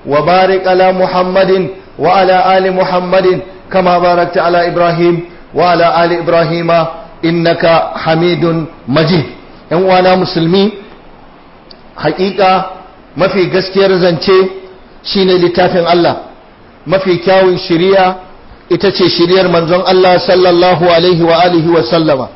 وبارك على محمد وعلى آل محمد كما باركت على إبراهيم وعلى آل إبراهيم إنك حميد مجيد ‘yan uwana musulmi hakika mafi gaskiyar zance shine littafin Allah mafi kyawun shiriya ita ce shiriyar manzon Allah sallallahu alaihi wa alihi wa sallama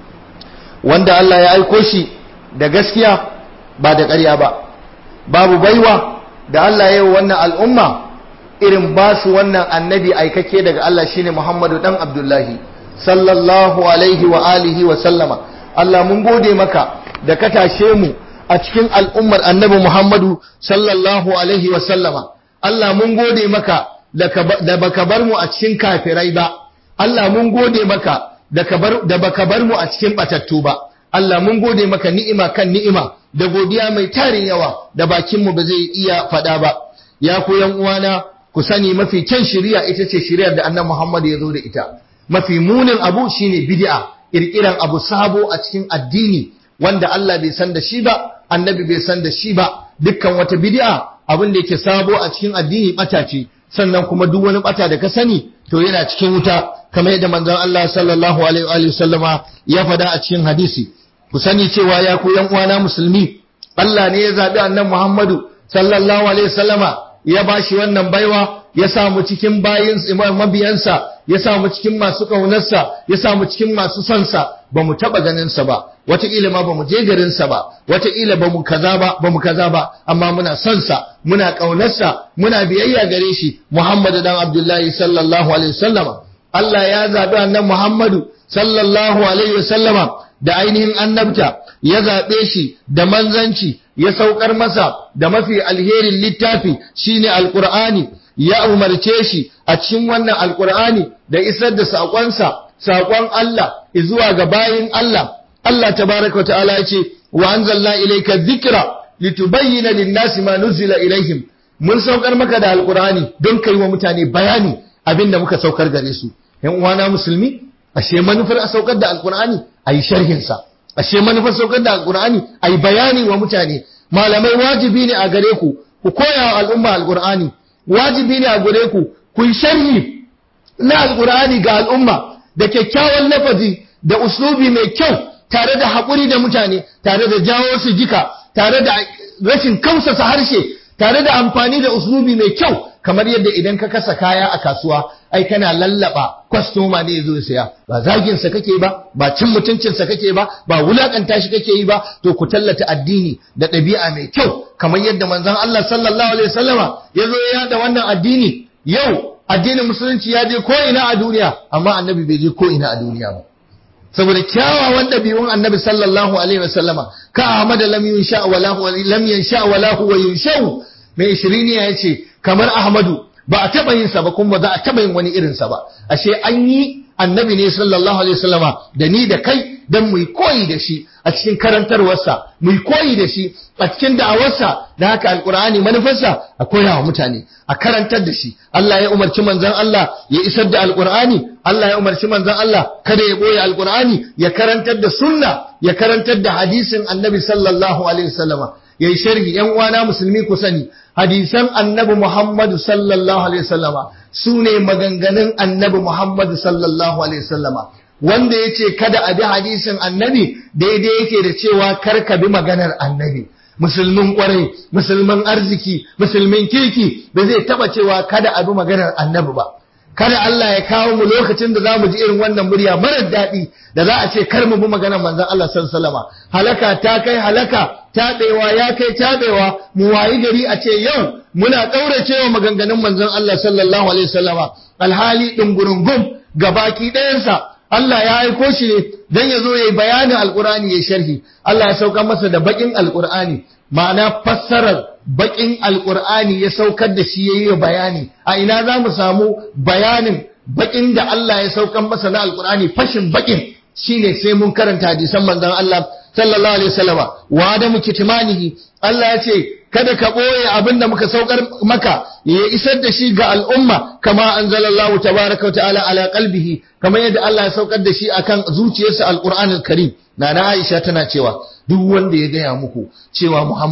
wanda Allah ya aiko shi da gaskiya ba da ƙarya ba babu baiwa da Allah ya yi wannan al'umma irin ba su wannan annabi aikake daga Allah shine Muhammadu dan Abdullahi sallallahu alaihi wa alihi wa sallama Allah mun gode maka da ka tashe mu a cikin al'ummar annabi Muhammadu sallallahu alaihi wa sallama Allah mun gode maka da baka bar mu a cikin kafirai ba Allah mun gode maka da baka bar mu a cikin batattu ba Allah mun gode maka ni'ima kan ni'ima da godiya mai tarin yawa da bakinmu ba zai iya faɗa ba ya ku yan uwana ku sani mafi kyan shari'a ita ce shari'ar da annabi Muhammad ya zo da ita mafi munin abu shine bid'a kirkiran abu sabo a cikin addini wanda Allah bai san da shi ba annabi bai san da shi ba dukkan wata bid'a abin da yake sabo a cikin addini bata ce sannan kuma duk wani bata da ka sani to yana cikin wuta kamar yadda manzon Allah sallallahu alaihi wa sallama ya faɗa a cikin hadisi ku sani cewa ya ku yan uwana musulmi Allah ne ya zabi annabi Muhammadu sallallahu alaihi wa sallama ya bashi wannan baiwa ya sa mu cikin bayin mabiyansa ya sa mu cikin masu ƙaunarsa ya sa mu cikin masu sonsa ba mu taɓa ganinsa ba wataƙila ma ba mu je garinsa ba wataƙila ba mu kaza ba ba mu kaza ba amma muna sonsa muna ƙaunarsa muna biyayya gare shi Muhammadu dan Abdullahi sallallahu alaihi wasallama Allah ya zaɓi annabi Muhammadu sallallahu alaihi wasallama da ainihin annabta ya zaɓe shi da manzanci ya saukar masa da mafi alherin littafi shine alqur'ani ya umarce shi a cikin wannan alkur'ani da isar da saƙonsa saƙon Allah zuwa ga bayin Allah Allah tabaraka wa ta'ala ya ce wa anzalna ilayka dhikra litubayyana lin-nasi ma nuzila ilaihim mun saukar maka da alkur'ani don kai wa mutane bayani abinda muka saukar gare su yan uwana musulmi ashe manufar a saukar da alkur'ani ayi sharhin sa ashe manufar saukar da alkur'ani ayi bayani wa mutane malamai wajibi ne a gare ku ku koya wa al'umma alkur'ani wajibi ne a gure ku ku yi sharhi na alkur'ani ga al'umma da kyakkyawan lafazi da uslubi mai kyau tare da haƙuri da mutane tare da jawo su jika tare da rashin kausasa harshe tare da amfani da uslubi mai kyau kamar yadda idan ka kasa kaya a kasuwa ai kana lallaba kwastoma ne zo saya ba zagin sa kake ba ba cin mutuncin sa kake ba ba wulakanta shi kake yi ba to ku tallata addini da ɗabi'a mai kyau kamar yadda manzon Allah sallallahu alaihi wasallama ya zo ya da wannan addini yau addinin musulunci ya je ko ina a duniya amma annabi bai je ko ina a duniya ba saboda kyawawan ɗabi'un annabi sallallahu alaihi wasallama ka Ahmad lam yunsha wa lahu lam yansha wa lahu wa yunshau mai ishirini ya ce kamar Ahmadu ba a taɓa yin sa ba kuma ba za a taɓa yin wani irin sa ba ashe an yi annabi ne sallallahu alaihi wasallama da ni da kai dan mu koyi da shi a cikin karantarwarsa mu koyi da shi a cikin da'awarsa da haka alqur'ani manufarsa a koya wa mutane a karantar da shi Allah ya umarci manzon Allah ya isar da alqur'ani Allah ya umarci manzon Allah kada ya boye alqur'ani ya karantar da sunna ya karantar da hadisin annabi sallallahu alaihi wasallama yayi sharhi yan uwana musulmi ku sani hadisan annabi Muhammad sallallahu alaihi wasallama sune maganganun annabi Muhammad sallallahu alaihi wasallama wanda yace kada a bi hadisin annabi daidai yake da cewa kar ka bi maganar annabi musulmin kwarai musulmin arziki musulmin kirki ba zai taba cewa kada a bi maganar annabi ba kada Allah ya kawo mu lokacin da za mu ji irin wannan murya marar daɗi da za a ce kar mu bi maganar manzon Allah sallallahu halaka ta kai halaka taɓewa ya kai taɓewa mu wayi gari a ce yau muna ƙauracewa maganganun manzon Allah sallallahu alaihi wasallama alhali ɗungurungum gabaki ɗayansa Allah ya aiko shi ne don ya zo ya yi bayanin alkur'ani ya sharhi Allah ya sauka masa da baƙin alkur'ani ma'ana fassarar baƙin alkur'ani ya saukar da shi ya yi bayani a ina za mu samu bayanin baƙin da Allah ya saukar masa na alkur'ani fashin baƙin shine sai mun karanta hadisan manzon Allah sallallahu alaihi wasallama wa adamu kitmanihi Allah ya ce kada ka ɓoye abin da muka saukar maka ya isar da shi ga al'umma kama anzalallahu tabaraka wa ta'ala ala qalbihi kamar yadda Allah ya saukar da shi akan zuciyarsa alqur'anul karim nana Aisha tana cewa duk wanda ya gaya muku cewa Muhammadu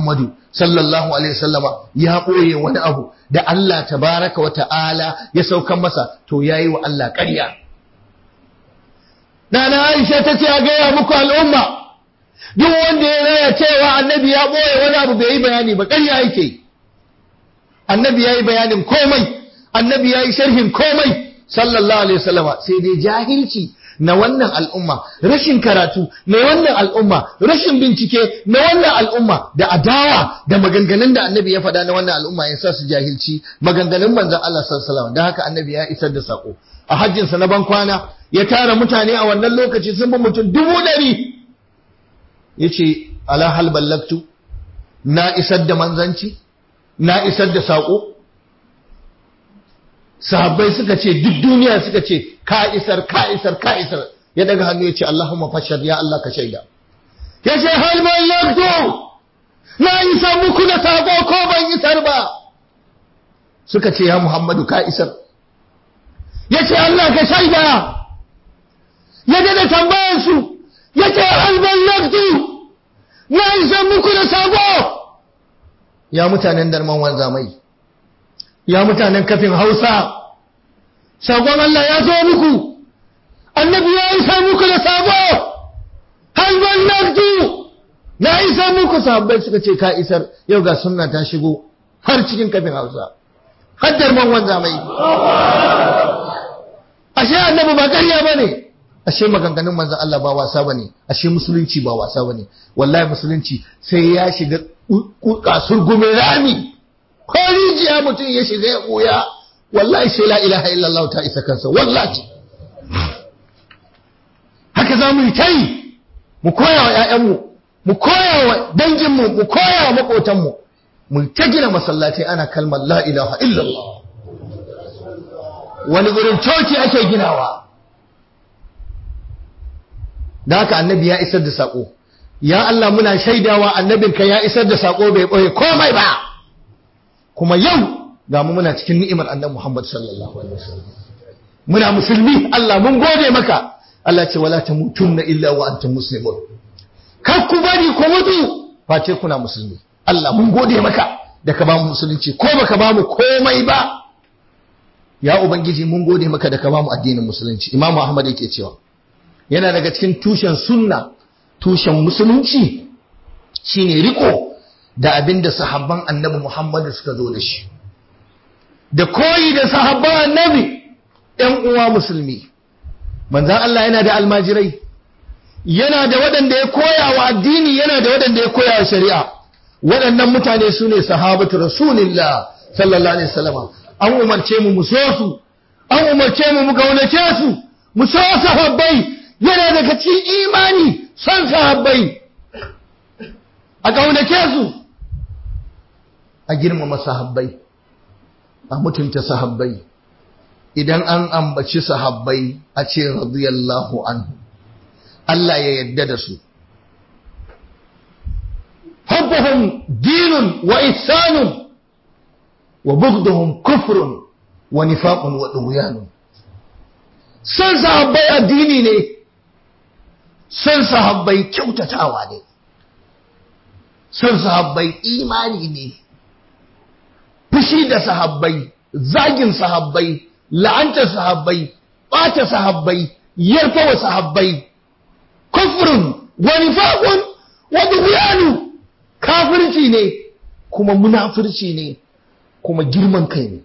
sallallahu alaihi wasallama ya ɓoye wani abu da Allah tabaraka wa ta'ala ya saukan masa to yayi wa Allah ƙarya Nana Aisha ta ce a gaya muku al'umma duk wanda ya raya cewa annabi ya ɓoye wani abu bai yi bayani ba ƙarya yake annabi ya yi bayanin komai annabi ya yi sharhin komai sallallahu alaihi wasallama sai dai jahilci na wannan al'umma rashin karatu na wannan al'umma rashin bincike na wannan al'umma da adawa da maganganun da annabi ya faɗa na wannan al'umma ya sa su jahilci maganganun manzon Allah sallallahu alaihi wasallam haka annabi ya isar da sako a hajjinsa na ban kwana ya tara mutane a wannan lokaci sun bi mutum dubu ɗari ya ce ala hal ballaktu na isar da manzanci na isar da saƙo sahabbai suka ce duk duniya suka ce ka isar ka isar ka isar ya daga hannu ya ce Allahumma fashad ya Allah ka shaida ya ce hal ballaktu na isar muku da saƙo ko ban isar ba suka ce ya Muhammadu ka isar ya ce Allah ka shaida ya dada tambayarsu ya ce halban laftu na isa muku da sabo ya mutanen darman wanza mai ya mutanen kafin hausa sakon Allah ya zo muku annabi ya isa muku da sabo halban laftu na isa muku sabbai suka ce ka isar yau ga sunna ta shigo har cikin kafin hausa har darman wanza mai ashe annabi ba ƙarya ba ne ashe maganganun manzon Allah ba wasa bane ashe musulunci ba wasa bane wallahi musulunci sai ya shiga kasur gumin rami ko rijiya mutum ya shiga ya buya wallahi sai la ilaha illallah ta isa kansa wallahi haka za mu yi ta yi mu koya wa ‘ya'yanmu mu koya wa danginmu mu koya wa maƙotanmu mu ta gina masallatai ana kalmar la ilaha illallah wani gurin coci ake ginawa da haka annabi ya isar da saƙo ya Allah muna shaidawa annabinka ya isar da saƙo bai ɓoye komai ba kuma yau ga mu muna cikin ni'imar annabi Muhammad sallallahu alaihi wasallam muna musulmi Allah mun gode maka Allah ce wala tamutunna illa wa antum muslimun kar ku bari ku mutu face kuna musulmi Allah mun gode maka da ka ba mu musulunci ko baka ba mu komai ba ya ubangiji mun gode maka da ka ba mu addinin musulunci Imam Ahmad yake cewa yana daga cikin tushen sunna tushen musulunci shine riko da abinda sahabban annabi Muhammad suka zo da shi da koyi da sahabban annabi ‘yan uwa musulmi manzan Allah yana da almajirai yana da waɗanda ya koya wa addini yana da waɗanda ya koya wa shari'a waɗannan mutane su ne sahabatu rasulillah sallallahu alaihi wasallam an umarce mu mu so su an umarce mu mu kaunace su mu so sahabbai yana daga cikin imani son sahabbai a kaunace su a girmama sahabbai a mutunta sahabbai idan an ambaci sahabbai a ce radiyallahu anhu Allah ya yadda da su hubbuhum dinun wa ihsanun wa bughduhum kufrun wa nifaqun wa dughyanun san sahabbai addini ne san sahabbai kyautatawa ne san sahabbai imani ne fushi da sahabbai zagin sahabbai la'antar sahabbai ɓata sahabbai yarfa wa sahabbai kufrun wa nifaqun wa dughyanu kafirci ne kuma munafirci ne kuma girman kai ne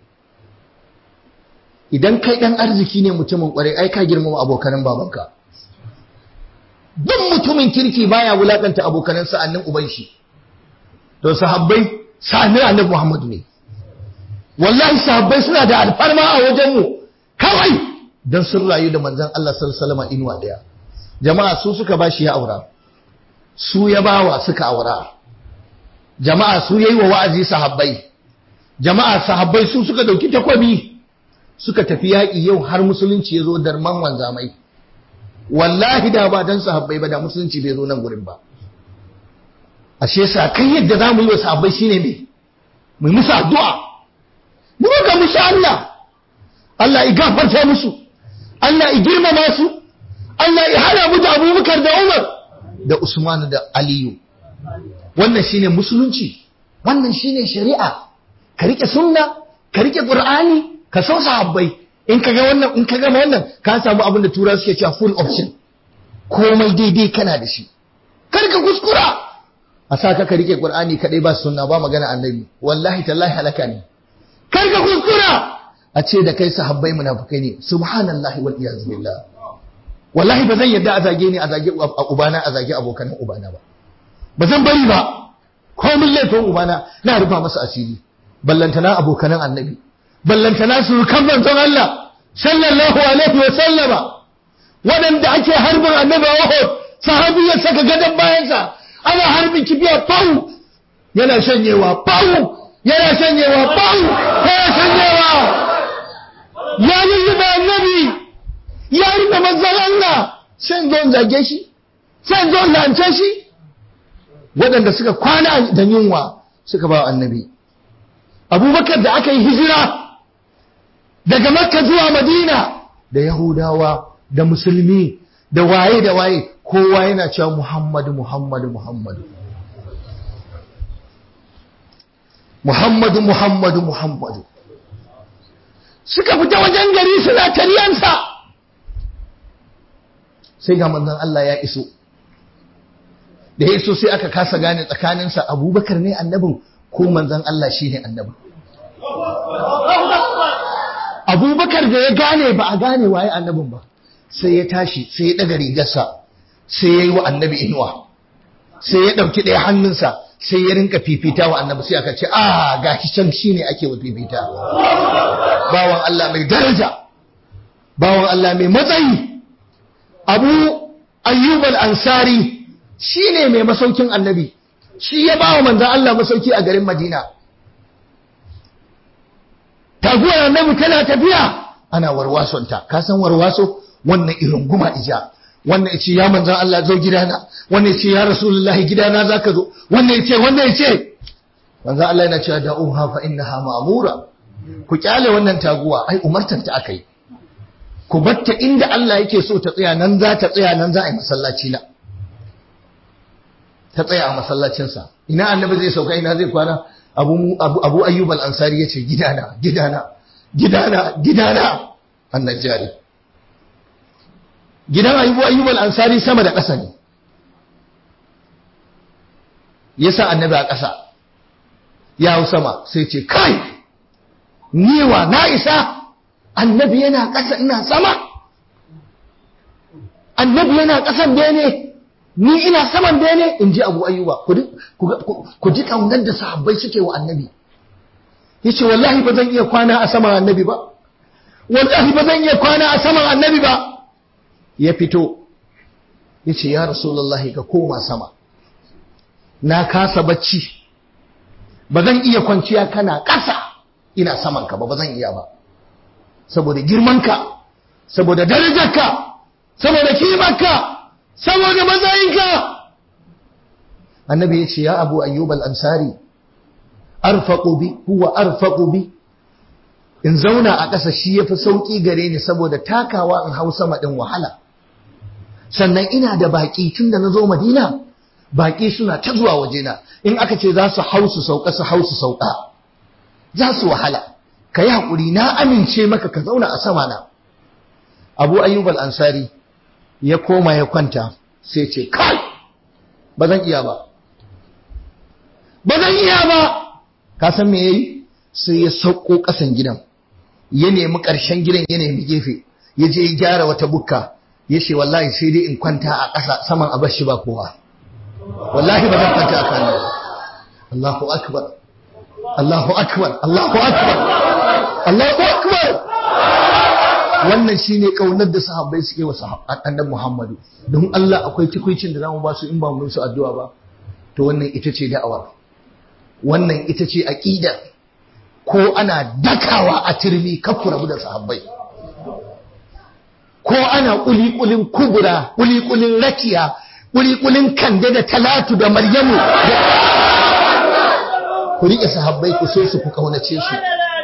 idan kai dan arziki ne mutumin kwarai ai ka girmama abokanan babanka duk mutumin kirki baya wulakanta abokanan sa'annin uban shi to sahabbai sa'annin annabi Muhammad ne wallahi sahabbai suna da alfarma a wajenmu kawai don sun rayu da manzan Allah sallallahu inuwa daya jama'a su suka bashi ya aura su ya bawa suka aura jama'a su yayi wa wa'azi sahabbai jama'a sahabbai su suka dauki takwabi suka tafi yaƙi yau har musulunci ya zo darman wanzamai wallahi da ba dan sahabbai ba da musulunci bai zo nan gurin ba ashe sa kai yadda za mu yi wa sahabbai shine me mu musu addu'a mu ga musu Allah Allah ya gafarta musu Allah ya girmama su Allah ya hana mu da Abubakar da Umar da Usman da Aliyu wannan shine musulunci wannan shine shari'a ka rike sunna ka rike qur'ani ka so sahabbai in ka ga wannan in ka gama wannan ka samu abin da tura suke cewa full option komai daidai kana da shi kar ka kuskura a sa ka ka rike qur'ani kadai ba sunna ba magana annabi wallahi tallahi halaka ne kar ka kuskura a ce da kai sahabbai munafikai ne subhanallahi wal iyaz billah wallahi ba zan yadda a zage ni a zage ubana a zage abokan ubana ba ba zan bari ba komin laifin ubana na rufa masa asiri ballantana abokanan annabi ballantana su kan manzon Allah sallallahu alaihi wa sallama waɗanda ake harbin annabi a Uhud sahabi ya saka gadon bayansa ana harbin kibiya pau yana shanyewa pau yana shanyewa pau yana shanyewa ya yi da annabi ya rufe manzon Allah sai zo zage shi sai zo lance shi waɗanda suka kwana da yunwa suka ba annabi abubakar da aka yi hijira daga makka zuwa madina da yahudawa da musulmi da waye da waye kowa yana cewa muhammadu muhammadu muhammadu muhammadu muhammadu muhammadu suka fita wajen gari suna taryansa sai ga manzon Allah ya iso da ya iso sai aka kasa gane tsakaninsa abubakar ne annabin ko manzon Allah shi ne annabin abubakar da ya gane ba a gane waye annabin ba sai ya tashi sai ya daga rigarsa sai ya yi wa annabi inuwa sai ya ɗauki ɗaya hannunsa sai ya rinka fifita wa annabi sai aka ce a ga can shi ne ake wa fifita bawan Allah mai daraja bawan Allah mai matsayi abu ayyub al-ansari shi ne mai masaukin annabi shi ya ba wa manzan Allah masauki a garin madina taguwar annabi tana tafiya ana warwasonta ka san warwaso wannan irin guma ija wannan ya ce ya manzan Allah zo gidana wannan ya ce ya rasulullahi gidana za ka zo wannan ya ce wannan ya ce manzan Allah yana cewa da'uha fa innaha ma'mura ku kyale wannan taguwa ai umartar ta akai ku batta inda Allah yake so ta tsaya nan za ta tsaya nan za a yi masallaci na ta tsaya a masallacinsa ina annabi zai sauka ina zai kwana abu abu ayyub al-ansari yace gidana gidana gidana gidana annajari gidan ayyub ayyub al-ansari sama da ƙasa ne yasa annabi a ƙasa ya hau sama sai ce kai niwa na isa annabi yana ƙasa ina sama annabi yana ƙasan bene ni ina saman bene in ji abu ayyuba ku ji kaunar da sahabbai suke wa annabi ya ce wallahi ba zan iya kwana a saman annabi ba wallahi ba zan iya kwana a saman annabi ba ya fito ya ce ya rasulullahi ka koma sama na kasa bacci ba zan iya kwanciya kana ƙasa ina saman ka ba ba zan iya ba saboda girmanka saboda darajarka saboda kimarka saboda matsayinka annabi ya ce ya abu ayyub al-ansari arfaqu bi huwa arfaqu bi in zauna a ƙasa shi yafi sauki gare ni saboda takawa in hau sama din wahala sannan ina da baki tunda nazo Madina baki suna ta zuwa wajena in aka ce za su hau su sauka su hau su sauka za su wahala kai hakuri na amince maka ka zauna a sama na Abu Ayyub al-Ansari ya koma ya kwanta sai ce kai ba zan iya ba ba zan iya ba ka san me yayi sai ya sauko kasan gidan ya nemi ƙarshen gidan ya nemi gefe ya je ya gyara wata bukka ya ce wallahi sai dai in kwanta a ƙasa saman a bashi ba kowa wallahi ba zan kwanta a kan Allahu akbar Allahu akbar Allahu akbar Allahu akbar wannan shine kaunar da sahabbai suke wa annabi Muhammadu don Allah akwai tukuicin da zamu ba su in ba mu su addu'a ba to wannan ita ce da'awar wannan ita ce aqida ko ana dakawa a turmi kafu rabu da sahabbai ko ana kulikulin kubura kulikulin rakiya kulikulin kande da talatu da maryamu ku rike sahabbai ku so su ku kaunace su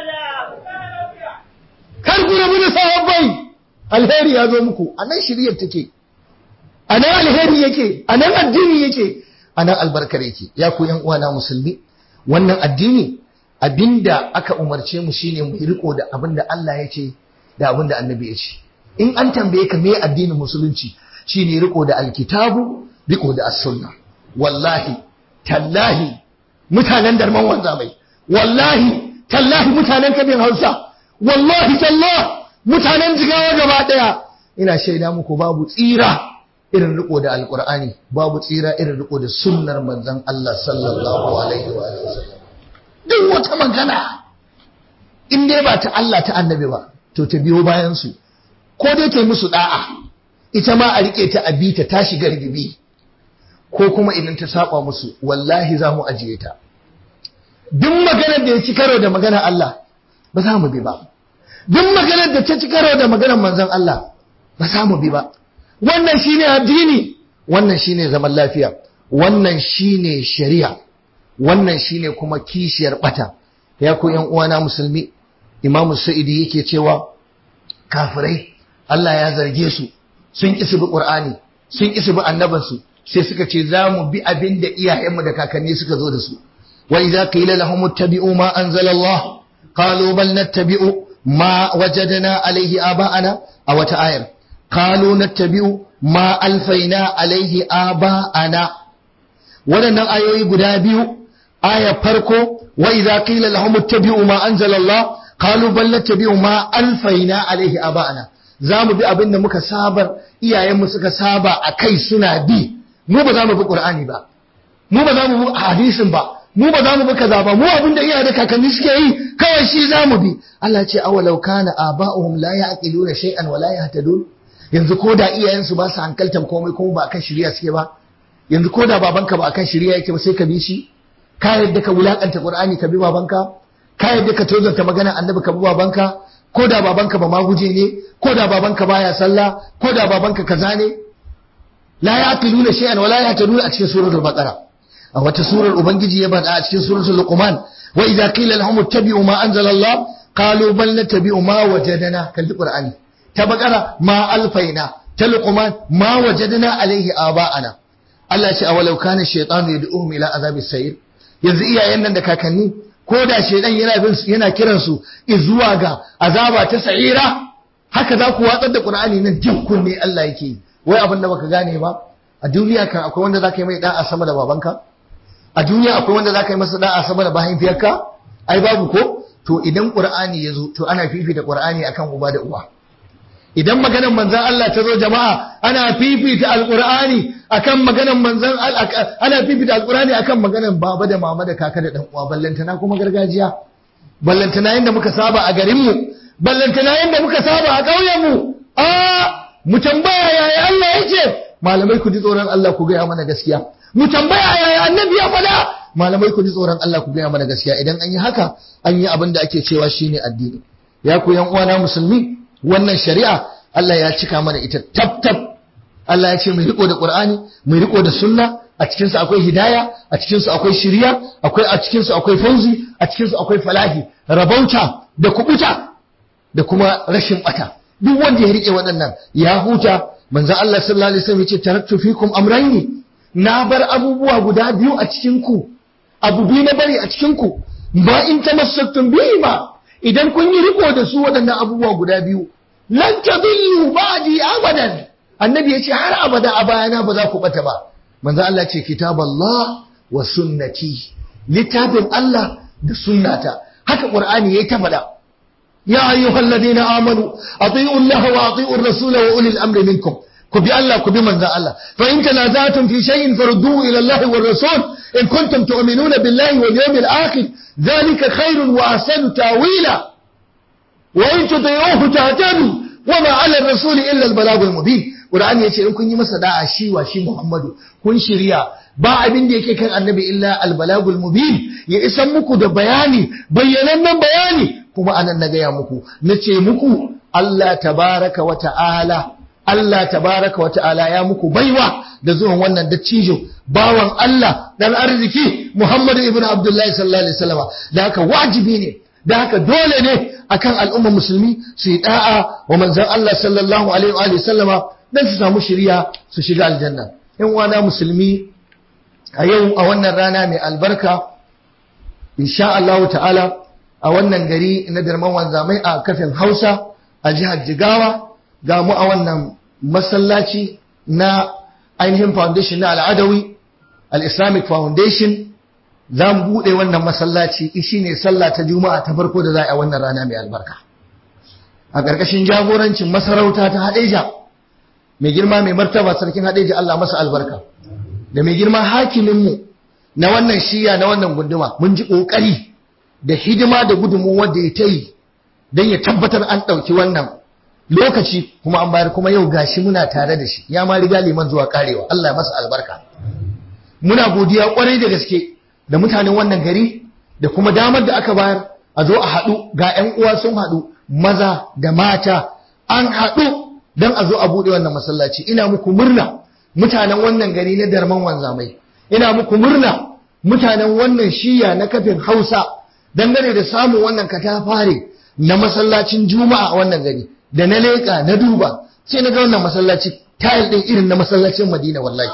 kar ku rabu da sahabbai alheri ya zo muku a nan shiriyar take a nan alheri yake a nan addini yake a nan albarkar yake ya ku yan uwana musulmi wannan addini abinda aka umarce mu shine mu riko da abinda Allah ya ce da abinda annabi ya ce in an tambaye ka me addinin musulunci shine riko da alkitabu riko da as-sunna wallahi tallahi mutanen darman wanzamai wallahi tallahi mutanen kabin Hausa wallahi tallah mutanen jigawa gaba daya ina shaida muku babu tsira irin riko da alkur'ani babu tsira irin riko da sunnar manzon Allah sallallahu alaihi wa sallam duk wata magana in dai ba ta Allah ta annabi ba to ta biyo bayan su ko dai ta yi musu da'a ita ma a rike ta abita ta shiga rigibi ko kuma idan ta saba musu wallahi za mu ajiye ta duk maganar da ya ci karo da maganar Allah ba za mu bi ba duk maganar da ta ci karo da maganar manzon Allah ba za mu bi ba wannan shine addini wannan shine zaman lafiya wannan shine shari'a wannan shine kuma kishiyar bata ya ku yan uwana musulmi Imam Sa'idi yake cewa kafirai Allah ya zarge su sun ƙi su bi Qur'ani sun ƙi su bi annabinsu sai suka ce za mu bi abin da iyayenmu da kakanni suka zo da su wa idza qila lahum ittabi'u ma anzala Allah qalu bal nattabi'u ma wajadna alayhi aba'ana a wata ayar qalu nattabi'u ma alfaina alayhi aba'ana waɗannan ayoyi guda biyu aya farko wa idza qila lahum ittabi'u ma anzala Allah qalu bal nattabi'u ma alfaina alayhi aba'ana za mu bi abin da muka sabar iyayenmu suka saba a kai suna bi mu ba za mu bi qur'ani ba mu ba za mu bi hadisin ba mu ba za mu bi kaza ba mu abin da iyaye da kakanni suke yi kawai shi za mu bi Allah ce awalau kana aba'uhum la ya'qiluna shay'an wa la yahtadun yanzu ko da iyayensu ba su hankaltan komai kuma ba akan shari'a suke ba yanzu ko da babanka ba akan shari'a yake ba sai ka bi shi ka yadda ka wulakanta qur'ani ka bi babanka ka yadda ka tozarta magana annabi ka bi babanka ko da babanka ba maguje ne ko da babanka baya sallah ko da babanka kaza ne la yaqiluna shay'an wa la yahtaduna a cikin suratul baqara a wata surar ubangiji ya bada a cikin suratul luqman wa idza qila lahum ittabi'u ma anzala Allah qalu bal nattabi'u ma wajadna kalli qur'ani ta baqara ma alfaina ta luqman ma wajadna alaihi aba'ana Allah ya ce awalau kana shaytanu yad'uhum ila azabis sayr yanzu iyayen nan da kakanni ko da shaidan yana bin yana kiran su zuwa ga azaba ta sa'ira haka za ku watsar da qur'ani nan jin kunne Allah yake wai abin da baka gane ba a duniya kan akwai wanda zaka yi mai da'a sama da babanka a duniya akwai wanda zaka yi masa da'a sama da mahaifiyarka ai babu ko to idan qur'ani ya zo to ana fifita qur'ani akan uba da uwa idan maganar manzon Allah ta zo jama'a ana fifita alqur'ani akan maganar manzon ana fifita alqur'ani akan maganar baba da mama da kaka da dan uwa ballantana kuma gargajiya ballantana yanda muka saba a garin mu ballantana yanda muka saba a ƙauyen mu a mu tambaya yaya Allah yake malamai ku ji tsoron Allah ku gaya mana gaskiya mu tambaya yaya annabi ya faɗa malamai ku ji tsoron Allah ku gaya mana gaskiya idan an yi haka an yi abin da ake cewa shine addini ya ku yan uwana musulmi wannan shari'a Allah ya cika mana ita tab tab Allah ya ce mu riko da Qur'ani mu riko da sunna a cikin su akwai hidaya a cikin su akwai shiriya akwai a cikin su akwai fauzi a cikin su akwai falahi rabauta da kubuta da kuma rashin bata duk wanda ya rike waɗannan ya huta manzon Allah sallallahu alaihi wasallam ya ce taraktu fikum amrayni na bar abubuwa guda biyu a cikin ku abu biyu na bari a cikin ku ba in tamassaktum bihi ba idan kun yi riko da su waɗannan abubuwa guda biyu lan tadillu ba'di abadan annabi yace har abada a bayana ba za ku bata ba manzo Allah ce kitaballah wa sunnati littafin Allah da sunnata haka qur'ani yayi ta faɗa ya ayyuhalladhina amanu ati'u Allah wa ati'u ar-rasula wa ulil amri minkum ku bi Allah ku bi manzon Allah fa in tanazatum fi shay'in farudduhu ila Allah wa rasul in kuntum tu'minuna billahi wal yawmil akhir dhalika khairun wa ahsanu tawila wa in tuti'uhu tahtadu wa ma 'ala ar-rasul illa al-balagh al-mubin Qur'ani yace in kun yi masa da'a shi wa shi Muhammadu kun shirya ba abin da yake kan annabi illa al-balagh al-mubin ya isan muku da bayani bayyanannen bayani kuma anan na gaya muku nace muku Allah tabaraka wa ta'ala Allah tabaraka wa ta'ala ya muku baiwa da zuwan wannan dattijo bawan Allah dan arziki Muhammad ibn Abdullah sallallahu alaihi wasallam da haka wajibi ne da haka dole ne akan al'umma musulmi su yi da'a wa manzon Allah sallallahu alaihi wa sallama dan su samu shiriya su shiga aljanna in wana musulmi a yau a wannan rana mai albarka insha Allah ta'ala a wannan gari na darman wanzamai a kafin Hausa a jihar Jigawa ga mu a wannan masallaci na ainihin foundation na al'adawi al-Islamic Foundation za mu buɗe wannan masallaci shi ne sallah ta juma'a ta farko da za a wannan rana mai albarka a ƙarƙashin jagorancin masarauta ta haɗeja mai girma mai martaba sarkin haɗeja Allah masa albarka da mai girma hakiminmu na wannan shiya na wannan gunduma mun ji ƙoƙari da hidima da gudunmu wanda ya ta yi don ya tabbatar an ɗauki wannan lokaci kuma an bayar kuma yau gashi muna tare da shi ya ma riga liman zuwa karewa Allah ya masa albarka muna godiya kwarai da gaske da mutanen wannan gari da kuma damar da aka bayar a zo a haɗu ga 'yan uwa sun haɗu maza da mata an haɗu don a zo a buɗe wannan masallaci ina muku murna mutanen wannan gari na darman wanzamai ina muku murna mutanen wannan shiya na kafin hausa dangane da samun wannan katafare na masallacin juma'a a wannan gari da na leƙa na duba sai na ga wannan masallaci tayil ɗin irin na masallacin madina wallahi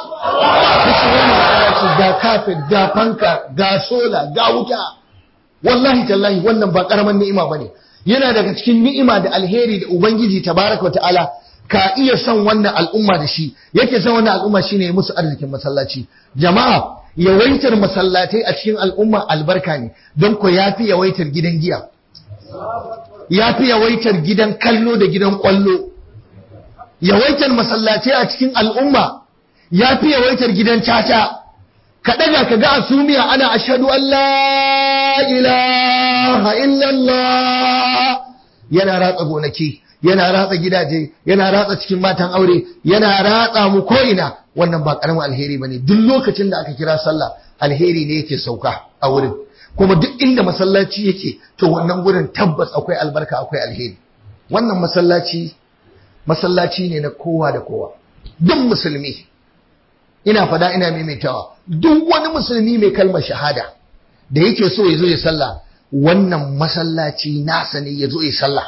ga kafin ga fanka ga sola ga wuta wallahi tallahi wannan ba karaman ni'ima bane yana daga cikin ni'ima da alheri da ubangiji tabaraka wa ta'ala ka iya son wannan al'umma da shi yake son wannan al'umma shine ya musu arzikin masallaci jama'a yawaitar masallatai a cikin al'umma albarka ne don ko yafi yawaitar gidan giya yafi yawaitar gidan kallo da gidan kwallo yawaitar masallatai a cikin al'umma yafi yawaitar gidan caca ka daga ka ga asumiya ana ashhadu an la ilaha illallah yana ratsa gonaki yana ratsa gidaje yana ratsa cikin matan aure yana ratsa mu ko'ina wannan ba karamin alheri bane duk lokacin da aka kira sallah alheri ne yake sauka a wurin kuma duk inda masallaci yake to wannan gurin tabbas akwai albarka akwai alheri wannan masallaci masallaci ne na kowa da kowa duk musulmi ina fada ina maimaitawa duk wani musulmi mai kalmar shahada da yake so ya zo ya sallah wannan masallaci nasa ne ya zo ya sallah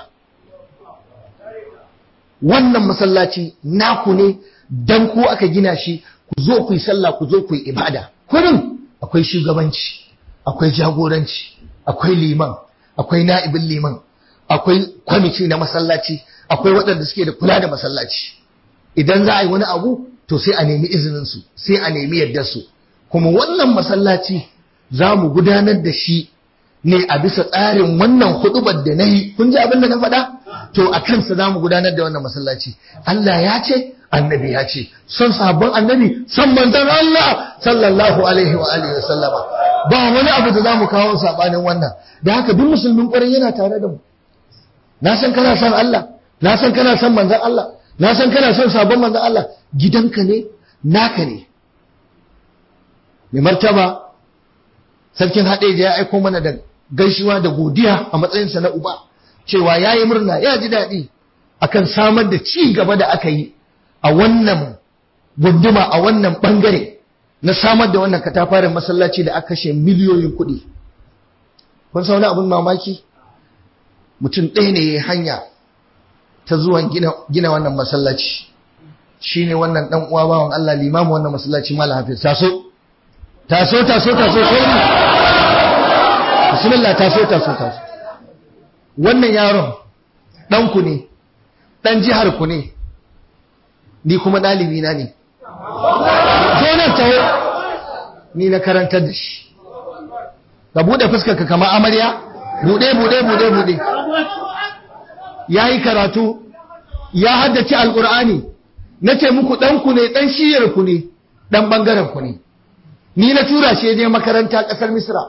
wannan masallaci naku ne dan ku aka gina shi ku zo ku yi sallah ku zo ku yi ibada kurin akwai shugabanci akwai jagoranci akwai liman akwai na'ibin liman akwai kwamiti na masallaci akwai waɗanda suke da kula da masallaci idan za a yi wani abu to sai a nemi izininsu sai a nemi yardarsu kuma wannan masallaci za mu gudanar da shi ne a bisa tsarin wannan hudubar da na yi kun ji abin da na faɗa to a kansa za mu gudanar da wannan masallaci Allah ya ce annabi ya ce son sabon annabi son manzon Allah sallallahu alaihi wa alihi wa sallama ba wani abu da za mu kawo sabanin wannan da haka duk musulmin ƙwarai yana tare da mu na san kana son Allah na san kana son manzon Allah na san kana son sabon manzon Allah gidanka ne naka ne mai martaba sarkin haɗeja ya aiko mana da gaisuwa da godiya a matsayinsa na uba cewa ya yi murna ya ji daɗi akan samar da ci gaba da aka yi a wannan gunduma a wannan ɓangare na samar da wannan katafaren masallaci da aka kashe miliyoyin kuɗi kun sa wani abin mamaki mutum ɗaya ne ya hanya ta zuwan gina wannan masallaci shi ne wannan ɗan uwa bawan Allah limamu wannan masallaci malam hafiz taso taso taso taso sauri bismillah taso taso taso wannan yaron ɗanku ne ɗan jihar ku ne ni kuma ɗalibi na ne zonar taho ni na karantar da shi ka buɗe fuskarka kama amarya buɗe buɗe buɗe buɗe ya yi karatu ya haddace alƙur'ani na ce muku ɗanku ne ɗan shiyar ku ne ɗan ɓangaren ku ne ni na tura shi je makaranta ƙasar misra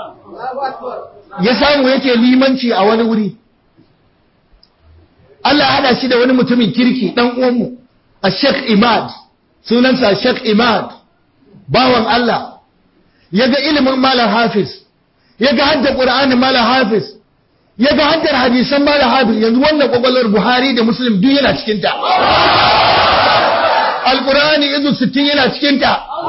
ya samu yake limanci a wani wuri Allah hada shi da wani mutumin kirki ɗan uwanmu a Sheikh Imad sunansa Sheikh Imad bawan Allah ya ga ilimin Malam Hafiz ya ga haddar Qur'anin Malam Hafiz ya ga haddar hadisan Malam Hafiz yanzu wannan kwakwalwar Buhari da Muslim duk yana cikinta Al-Qur'ani izu 60 yana cikinta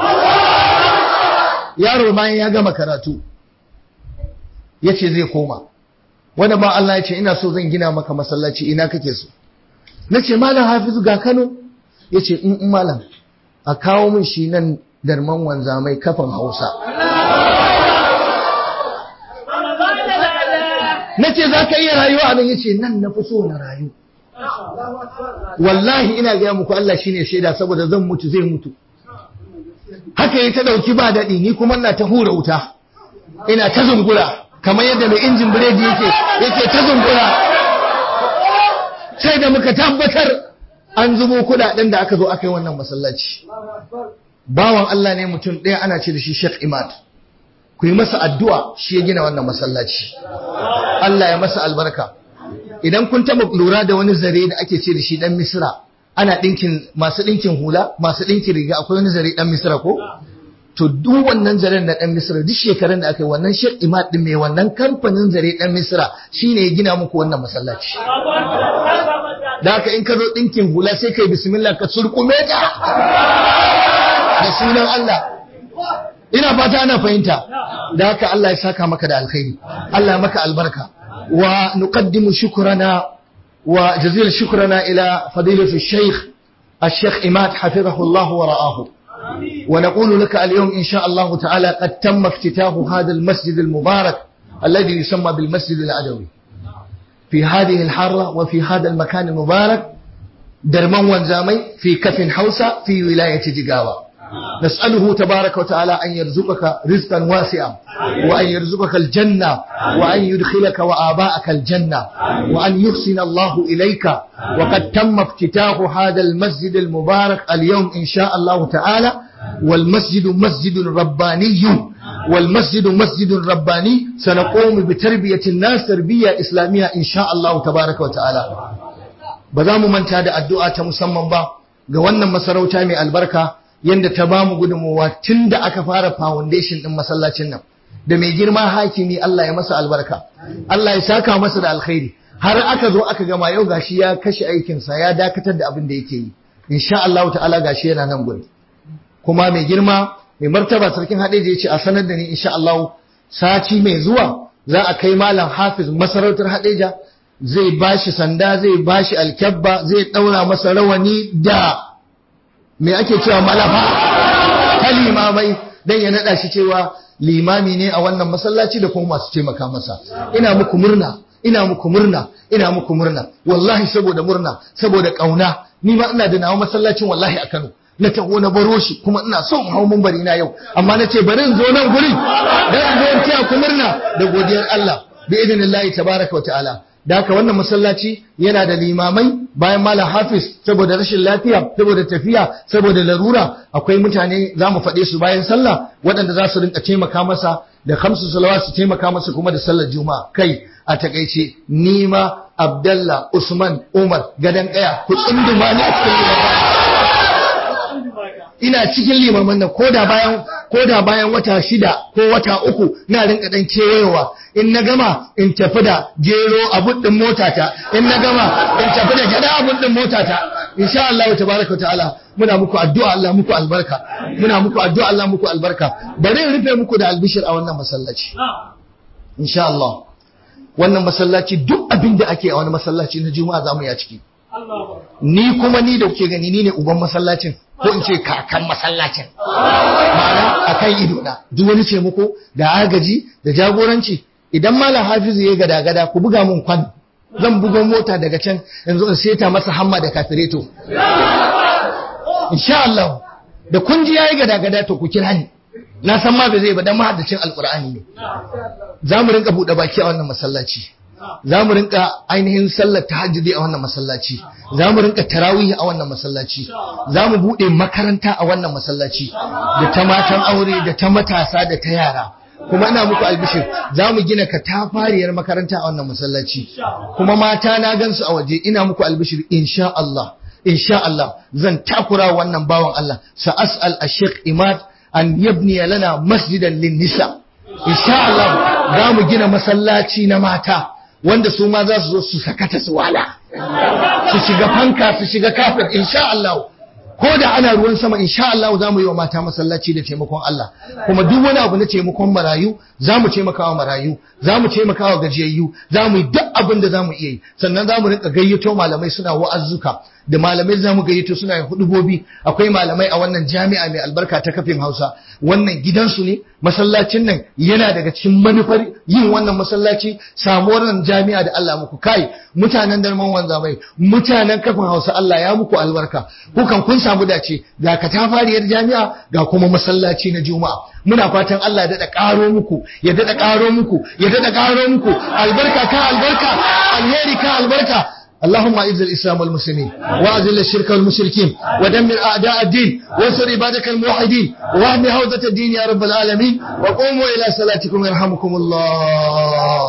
yaro bayan ya gama karatu ya ce zai koma wanda ba Allah ya ce ina so zan gina maka masallaci ina kake so na ce malam hafizu ga kano ya ce in malam a kawo min shi nan darman wanzamai kafan hausa na ce za ka iya rayuwa a nan ya ce nan na fi so na rayu wallahi ina gaya muku Allah shine shaida saboda zan mutu zai mutu haka yi ta dauki ba daɗi ni kuma ina ta hura wuta ina ta zungura kamar yadda mai injin biredi yake yake ta zungura sai da muka tabbatar an zubo kudaden da aka zo aka yi wannan masallaci bawan Allah ne mutum ɗaya ana ce da shi Sheikh Imad ku yi masa addu'a shi ya gina wannan masallaci Allah ya masa albarka idan kun taba lura da wani zare da ake ce da shi dan Misra ana dinkin masu dinkin hula masu dinkin riga akwai wani zare dan Misra ko to duk wannan zaren na dan Misra duk shekarun da aka yi wannan Sheikh Imad din mai wannan kamfanin zare dan Misra shine ya gina muku wannan masallaci da haka in ka zo dinkin hula sai kai bismillah ka surkume ta da sunan Allah ina fata ana fahimta da haka Allah ya saka maka da alkhairi Allah ya maka albarka wa nuqaddimu shukrana wa jazil shukrana ila fadilati shaykh الشيخ إماد حفظه الله ورآه ونقول لك اليوم إن شاء الله تعالى قد تم افتتاح هذا المسجد المبارك الذي يسمى بالمسجد العدوي في هذه الحارة وفي هذا المكان المبارك درمان وانزامي في كف حوسة في ولاية جيجاوة نسأله تبارك وتعالى أن يرزقك رزقا واسعا وأن يرزقك الجنة وأن يدخلك وآباءك الجنة وأن يحسن الله إليك وقد تم افتتاح هذا المسجد المبارك اليوم إن شاء الله تعالى والمسجد مسجد رباني والمسجد مسجد رباني سنقوم بتربية الناس تربية إسلامية إن شاء الله تبارك وتعالى بذا من تاد الدعاء مسمى با ga wannan masarauta mai albarka yadda ta ba mu gudunmuwa tun da aka fara foundation ɗin masallacin nan da mai girma hakimi Allah ya masa albarka Allah ya saka masa da alkhairi har aka zo aka gama yau gashi ya kashe aikinsa ya dakatar da abin da yake yi insha Allah ta'ala gashi yana nan gurin kuma mai girma mai martaba sarkin hadeji ya ce a sanar da ni insha Allah sati mai zuwa za a kai malam hafiz masarautar hadeja zai bashi sanda zai bashi alkyabba zai daura masa rawani da me ake cewa malafa ta limamai dan ya nada shi cewa limami ne a wannan masallaci da kuma masu taimaka masa ina muku murna ina muku murna ina muku murna wallahi saboda murna saboda kauna ni ma ina da nawa masallacin wallahi a Kano na taho na baro shi kuma ina son in hau bari na yau amma na ce bari in zo nan guri dan in zo in taya ku murna da godiyar Allah bi idinillahi tabaraka wa ta'ala da haka wannan masallaci yana da limamai bayan malam hafiz saboda rashin lafiya saboda tafiya saboda larura akwai mutane za mu faɗe su bayan sallah waɗanda za su rinka taimaka masa da kamsu salawa su taimaka masa kuma da sallar juma'a kai a takaice nima abdallah usman umar gadan kaya ku tsunduma ne a cikin ina cikin limaman nan koda bayan koda bayan wata shida ko wata uku na rinka dan kewayewa in na gama in tafi da gero a buddin motata in na gama in tafi da gada a buddin motata insha Allah tabaraka wa ta'ala muna muku addu'a Allah muku albarka muna muku addu'a Allah muku albarka bari in rufe muku da albishir a wannan masallaci insha Allah wannan masallaci duk abin da ake a wani masallaci na juma'a zamu yi a ciki ni kuma ni da kuke gani ni ne uban masallacin ko in ce kakan masallacin ma'ana akan ido na duk wani ce muku da agaji da jagoranci idan malam hafizu ya gada gada ku buga mun kwan zan bugo mota daga can yanzu in seta masa hamma da kafireto insha Allah da kun ji yayi gada gada to ku kira ni na san ma ba zai ba dan mahaddacin alqur'ani ne za mu rinka bude baki a wannan masallaci za mu rinka ainihin sallar tahajjudi a wannan masallaci za mu rinka tarawih a wannan masallaci za mu bude makaranta a wannan masallaci da ta matan aure da ta matasa da ta yara kuma ina muku albishir za mu gina katafariyar makaranta a wannan masallaci kuma mata na gansu a waje ina muku albishir insha Allah insha Allah zan takura wannan bawan Allah sa as'al ash-shaykh Imad an yabni lana masjidan lin-nisa insha Allah za mu gina masallaci na mata wanda su ma za su zo su sakata su wala su shiga fanka su shiga kafir insha Allah ko da ana ruwan sama insha Allah za mu yi wa mata masallaci da taimakon Allah kuma duk wani abu na taimakon marayu za mu taimaka wa marayu za mu taimaka wa gajiyayyu za mu yi duk abin da za mu iya yi sannan za mu rinka gayyato malamai suna wa'azzuka da malamai zamu gayyato suna yin hudubobi akwai malamai a wannan jami'a mai albarka ta kafin Hausa wannan gidansu ne masallacin nan yana daga cikin manufar yin wannan masallaci samuwar nan jami'a da Allah muku kai mutanen darman wanzamai mutanen kafin Hausa Allah ya muku albarka kukan kun samu dace ga katafariyar jami'a ga kuma masallaci na juma'a muna fatan Allah ya dada karo muku ya dada karo muku ya dada karo muku albarka ka albarka alheri ka albarka اللهم اعز الاسلام والمسلمين واذل الشرك والمشركين ودمر اعداء الدين وانصر عبادك الموحدين واهد هوده الدين يا رب العالمين وقوموا الى صلاتكم يرحمكم الله